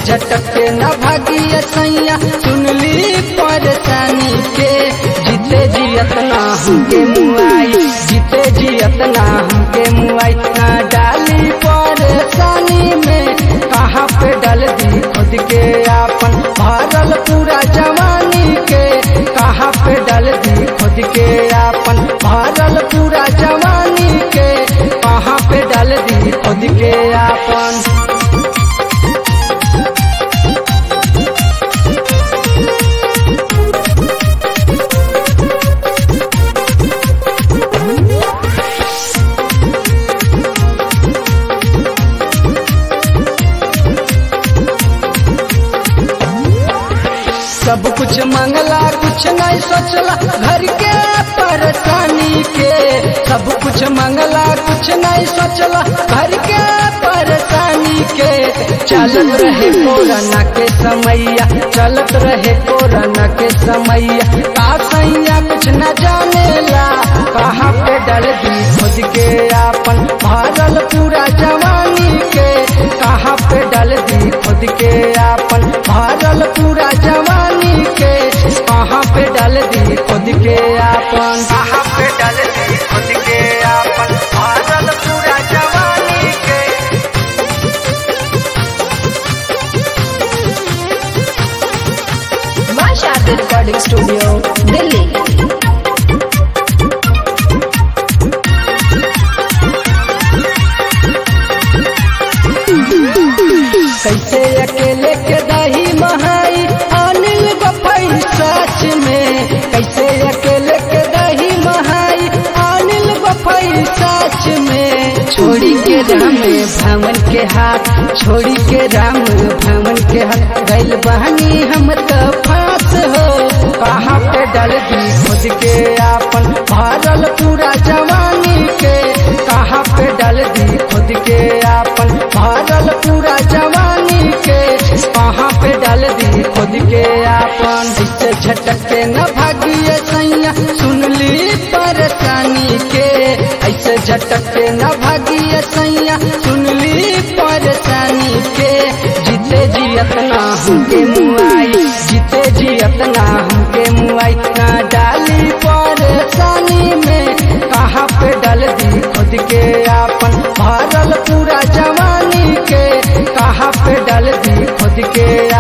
झटक के न भागिया सैया सुनली परेशानी के जीते जियत ना हमके मुआई जीते जियत ना हमके मुआई ना डाली परेशानी में कहाँ पे डाल दी खुद के आपन भरल पूरा जवानी के कहाँ पे डाल दी खुद के आपन भरल पूरा जवानी के कहाँ पे डाल दी खुद के आपन सब कुछ मंगला कुछ नहीं सोचला घर के परेशानी के सब कुछ मंगला कुछ नहीं सोचला घर के परेशानी के चलत रहे कोरोना के समैया चलत रहे कोरोना के समैया का सैया कुछ न जानेला कहाँ पे डल दी खुद के आपन भरल पूरा जवानी के कहाँ पे डल दी खुद के आपन भरल पूरा जवानी के कहाँ पे डाल दी खुद के आपन कहाँ पे डाल दी खुद के आपन भरल पूरा जवानी के मां शारदा रिकॉर्डिंग स्टूडियो दिल्ली कैसे अकेले के दही महाई अनिल बपई सच में कैसे अकेले के दही महाई अनिल बपई सच में छोड़ी के राम भवन के हाथ छोड़ी के राम भवन के हाथ गैल बहनी हम तो फांस हो कहाँ पे डल दी खुद के आपन भरल पूरा जवानी के कहाँ पे डल दी खुद के आपन भरल पूरा जवानी के कहाँ पे डाल दी खुद के आपन इससे झटक के न भागिए सैया सुनली परेशानी के ऐसे झटक के न भागिए सैया सुनली परेशानी के जीते जियत ना हमके मुआई जीते जियत ना हमके मुआई ना डाली परेशानी में कहाँ पे डाल दी खुद के आपन भरल पूरा जवानी के कहाँ पे डाल दी खुद के